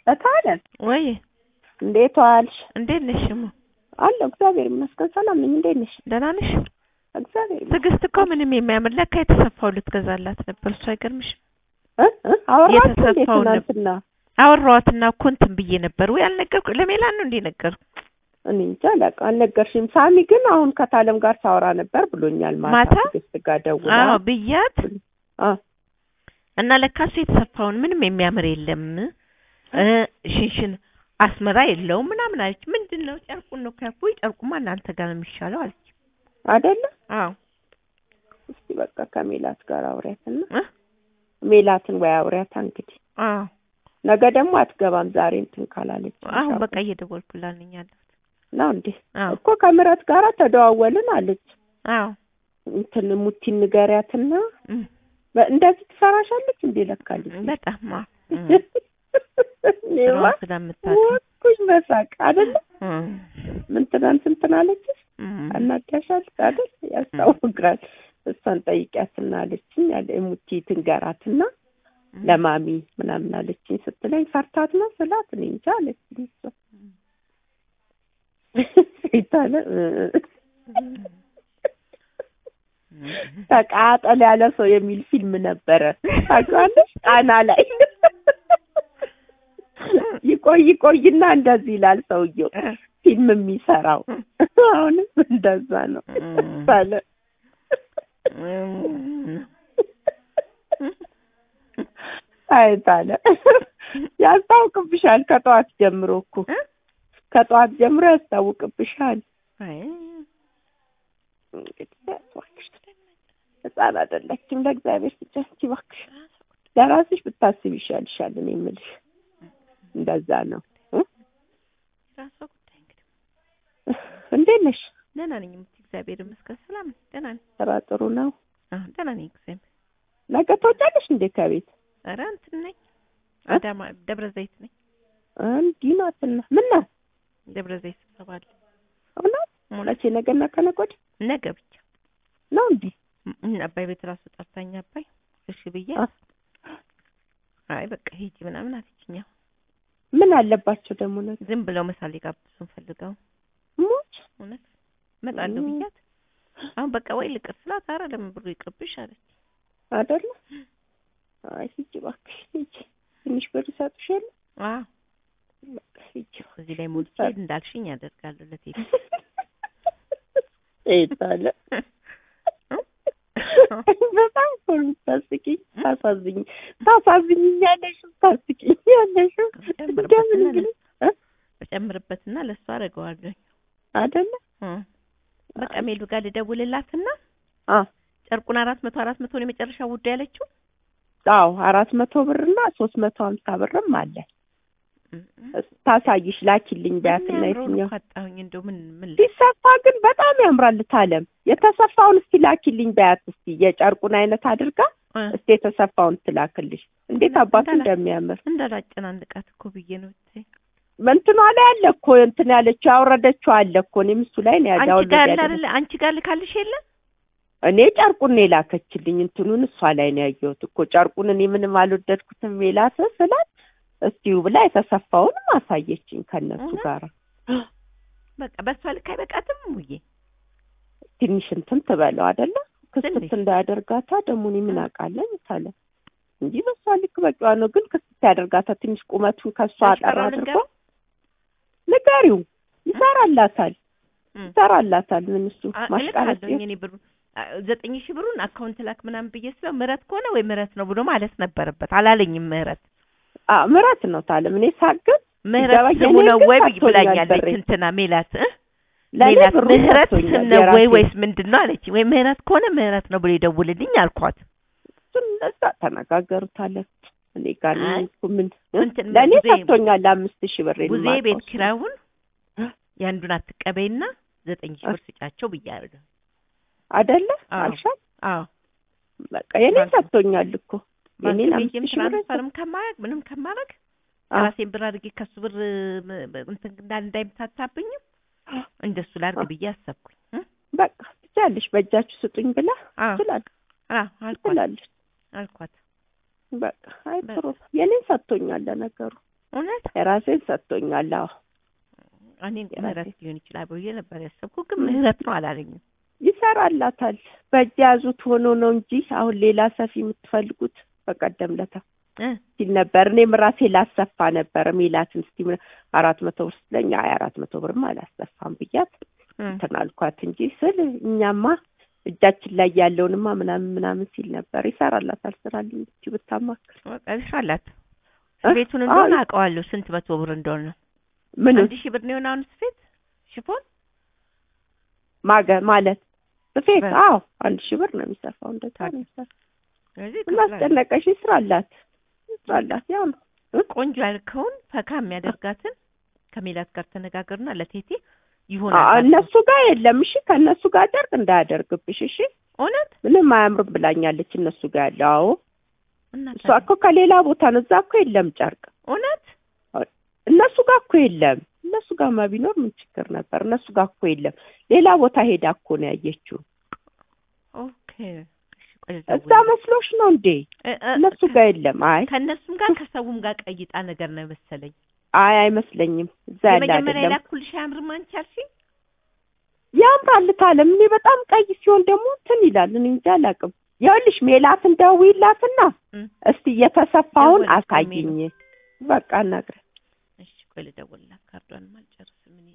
እታለን ወይ እንዴት ዋልሽ? እንዴት ነሽ? እሙ አለሁ እግዚአብሔር ይመስገን ሰላም ነኝ። እንዴት ነሽ? ደህና ነሽ? እግዚአብሔር ይመስገን። ትዕግስት እኮ ምንም የሚያምር ለካ የተሰፋው ልትገዛላት ነበር። እሱ አይገርምሽም? እ እ አወራችሁ እንዴ የተሰፋውን ትናንትና? አወራኋትና እኮ እንትን ብዬ ነበር ወይ አልነገርኩ ለሜላን ነው እንዴ ነገርኩ? እኔ እንጃ አላውቅም፣ አልነገርሽም። ሳሚ ግን አሁን ከታለም ጋር ሳወራ ነበር ብሎኛል። ማታ ማታ? ትዕግስት ጋር ደውላ አዎ ብያት አ እና ለካ እሱ የተሰፋውን ምንም የሚያምር የለም እ ሽንሽን አስመራ የለውም ምናምን አለች። ምንድን ነው ጨርቁን ነው ከፉ ጨርቁማ እናንተ ጋር ነው የሚሻለው አለች። አይደለ? አዎ እስቲ በቃ ከሜላት ጋር አውሪያትና እ ሜላትን ወይ አውሪያታ እንግዲህ አዎ ነገ ደግሞ አትገባም ዛሬ እንትን ካላለች አሁን በቃ እየደወልኩላት ነኝ ያለሁት። ነው እንዴ አዎ እኮ ከምረት ጋር ተደዋወልን አለች። አዎ እንትን ሙቲን ንገሪያትና እም፣ በ- እንደዚህ ትሰራሻለች እንዴ ለካለች በጣም አዎ እም፣ እኔማ ስራዋን ስለምታውቅ ወኩኝ መሳቅ አይደለ እም፣ ምን ትናንት እንትን አለችሽ እም፣ አናዳሻለች አይደል ያስታውቃል እሷን ጠይቂያትና አለችኝ ያለ ሙቲ ትንገራትና ለማሚ ምናምን አለችኝ ስትለኝ ፈርታት ነው ስላት እኔ እንጃ አለችኝ እሷ ሴታለ ተቃጠል ያለ ሰው የሚል ፊልም ነበረ ታውቂዋለሽ ጣና ላይ ይቆይ ይቆይና እንደዚህ ይላል ሰውየው ፊልም የሚሰራው አሁንም እንደዛ ነው አለ አይታለ ያስታውቅብሻል ከጠዋት ጀምሮ እኮ ከጠዋት ጀምሮ ያስታውቅብሻል አይ እንግዲህ እባክሽ ህፃን አይደለችም ለእግዚአብሔር ስጫንቺ እባክሽ ለራስሽ ብታስብ ይሻልሻል እኔ የምልሽ እንደዛ ነው እ? ራሷ ጉዳይ እንግዲህ እንዴት ነሽ ደህና ነኝ የምትይ እግዚአብሔር ይመስገን ሰላም ነኝ ደህና ነኝ ስራ ጥሩ ነው አዎ ደህና ነኝ እግዚአብሔር ነገ ትወጫለሽ እንዴ ከቤት ኧረ እንትን ነኝ አዳማ ደብረ ዘይት ነኝ እንዲህ ናትና ምን ነው ደብረ ዘይት ስብሰባ አለ እውነት መቼ ነገና ከነገ ወዲያ ነገ ብቻ ነው እንዲህ እም፣ አባይ ቤት ራሱ ጠርታኝ አባይ እሺ ብዬ አ። አይ በቃ ሂጂ ምናምን አለችኝ ያው ምን አለባቸው ደግሞ ነገ ዝም ብለው ምሳሌ ጋብዙን ፈልገው ሞች እውነት እመጣለሁ እም። ብያት አሁን በቃ ወይ ልቅር ስላት ኧረ ለምን ብሩ ይቅርብሽ አለች አይደለ አይ ሂጂ እባክሽ ሂጂ ትንሽ ብር ይሰጡሻል አዎ በቃ ሂጂ እዚህ ላይ ሞልቼ እንዳልሽኝ ያደርጋለሁ ለቴሌ ይታለ በጣም እኮ ነው የምታስቂኝ ታሳዝኝ ታሳዝኝኛለሽ ታስቂኛለሽ እንደምን ጨምርበትና እንግዲህ እ? በጨምርበትና ለእሱ አደርገዋለሁ አይደለ በቃ ሜሉ ጋር ልደውልላትና አ ጨርቁን አራት መቶ አራት መቶ ነው የመጨረሻ ውድ ያለችው አዎ አራት መቶ ብርና ሶስት መቶ ሀምሳ ብርም አለ ታሳይሽ ላኪልኝ ቢያትና የሚያምረውን የትኛው እኮ አጣሁኝ እንደው ምን ምን ል- ሲሰፋ ግን በጣም ያምራል ታለም የተሰፋውን እስቲ ላኪልኝ በያት እስቲ የጨርቁን አይነት አድርጋ እ፣ እስቲ የተሰፋውን ትላክልሽ እንዴት አባቱ እንዳላ- እንደሚያምር እንዳላጨናንቃት እኮ ብዬ ነው እቴ። እንትኗ ላይ አለ እኮ እንትን ያለችው ያወረደችው አለ እኮ እኔም እሱ ላይ ነው አንቺ ያዳውል ጋር አለ አይደለ አንቺ ጋር ልካልሽ የለ እኔ ጨርቁን ነው የላከችልኝ እንትኑን እሷ ላይ ነው ያየሁት እኮ ጨርቁን እኔ ምንም አልወደድኩትም ሜላት ስላት እስቲው ብላ የተሰፋውንም አሳየችኝ ከነሱ እውነት? ጋር በቃ በሷ ልክ አይበቃትም ሙዬ ትንሽ እንትን ትበለው አይደለ ክስት ትንሽ። እንዳያደርጋታ ደግሞ እኔ ምን አውቃለኝ ታለ እንጂ በሷ ልክ በቂዋ ነው ግን ክስት ያደርጋታ ትንሽ ቁመቱን ከሷ አጠር አሽፈራው አድርጎ ልንገረው? ንገሪው ይሰራላታል እም። ይሰራላታል ምን እሱ አ- ማሽቃለጥ እልካለሁኝ እኔ ብሩን አ- ዘጠኝ ሺህ ብሩን አካውንት ላክ ምናምን ብዬ ስለው ምህረት ከሆነ ወይ ምህረት ነው ብሎ ማለት ነበረበት አላለኝም ምህረት አ ምራት ነው ታለም እኔ ሳግን ምህረት ሲገባ ስሙ የኔ ነው ግን ወይ ሰጥቶኛል ብላኛለች ብሬ። እንትና ሜላት እ? ለእኔ ሜላት ብሩን ምህረት ሰጥቶኛል ስም ነው ወይ የራሴ። ወይስ ምንድን ነው አለች ወይ ምህረት ከሆነ ምህረት ነው ብሎ ይደውልልኝ አልኳት እሱን እነዛ ተነጋገሩታለን እኔ ጋር አይ፣ እኮ ምን እንትን ለእኔ ጉዜ- ሰጥቶኛል አምስት ሺህ ብር ጉዜ ቤት ኪራዩን የአንዱን አትቀበይና ዘጠኝ ሺህ ብር ስጫቸው ብያለሁ አይደለ አዎ። አልሻል አዎ በቃ የኔ ባንክ- ሰጥቶኛል እኮ የኔን ባንክ አምስት ቤትም ሺህ ብር ትራንስፈርም ከማረግ ምንም ከማረግ አዎ። ራሴን ብር አድርጌ ከሱ ብር ም- ም- እንትን እንዳል እንዳይምታታብኝም እንደሱ ላድርግ ብዬ አሰብኩኝ እ? በቃ ትችያለሽ በእጃችሁ ስጡኝ ብላ አዎ ትላለች አዎ አልኳት ትላለች አልኳት በቃ አይ በቃ። ጥሩ የኔን ሰጥቶኛል ለነገሩ እውነት የራሴን ሰጥቶኛል። አዎ እኔም የራሴ- ምህረት ሊሆን ይችላል ብዬ ነበር ያሰብኩ፣ ግን ምህረት ነው አላለኝም። ይሰራላታል። በእጅ ያዙት ሆኖ ነው እንጂ አሁን ሌላ ሰፊ የምትፈልጉት በቀደም ለታ እ ሲል ነበር። እኔም ራሴ ላሰፋ ነበር ሜላትን እስቲ ምን አራት መቶ ብር ስትለኝ አይ አራት መቶ ብርማ አላሰፋም ብያት እ እንትን አልኳት እንጂ ስል እኛማ እጃችን ላይ ያለውንማ ምናምን ምናምን ሲል ነበር። ይሰራላታል። ስራልኝ ብቻ ብታማክር በቃ ይስራላት። እ? ስፌቱን እንደሆነ አዎ። አውቀዋለሁ ስንት መቶ ብር እንደሆነ። ምን አንድ ሺህ ብር ነው የሆነ አሁን ስፌት ሽፎን ማገ ማለት ስፌት በ- አዎ አንድ ሺህ ብር ነው የሚሰፋው። እንደዛ ነው የሚሰፋው። ስለዚህ ምን ይከፍላል። አስጨነቀሽ? ይስራላት ይስራላት። ያው ነው ቆንጆ ያልከውን ፈካ የሚያደርጋትን ከሜላት ጋር ተነጋገርና ለቴቴ አ- ይሆናል። እነሱ ጋር የለም። እሺ ከእነሱ ጋር ጨርቅ እንዳያደርግብሽ። እሺ እውነት ምንም አያምርም ብላኛለች። እነሱ ጋር ያለው አዎ፣ እና እሷ እኮ ከሌላ ቦታ ነው። እዛ እኮ የለም ጨርቅ። እውነት እነሱ ጋር እኮ የለም። እነሱ ጋርማ ቢኖር ምን ችግር ነበር? እነሱ ጋር እኮ የለም። ሌላ ቦታ ሄዳ እኮ ነው ያየችው። ኦኬ። እሺ ቆይ እዛ ልደውል። መስሎሽ ነው እንዴ? እ እ እነሱ ጋር የለም። አይ ከእነሱም ጋር ከሰውም ጋር ቀይጣ ነገር ነው መሰለኝ። አይ አይመስለኝም። እዛ ያለ የመጀመሪያ አይደለም። የላኩልሽ አያምርም አንቺ አልሽኝ? ያምራል ካለም እኔ በጣም ቀይ ሲሆን ደግሞ እንትን ይላል። እኔ እንጃ አላውቅም። ይኸውልሽ ሜላትን ደውዪላትና እ እስቲ እየተሰፋውን ደወለች አሳይኝ። በቃ እናግረ እሺ ቆይ ልደውልላት። ካርዷንም አልጨርስም እኔ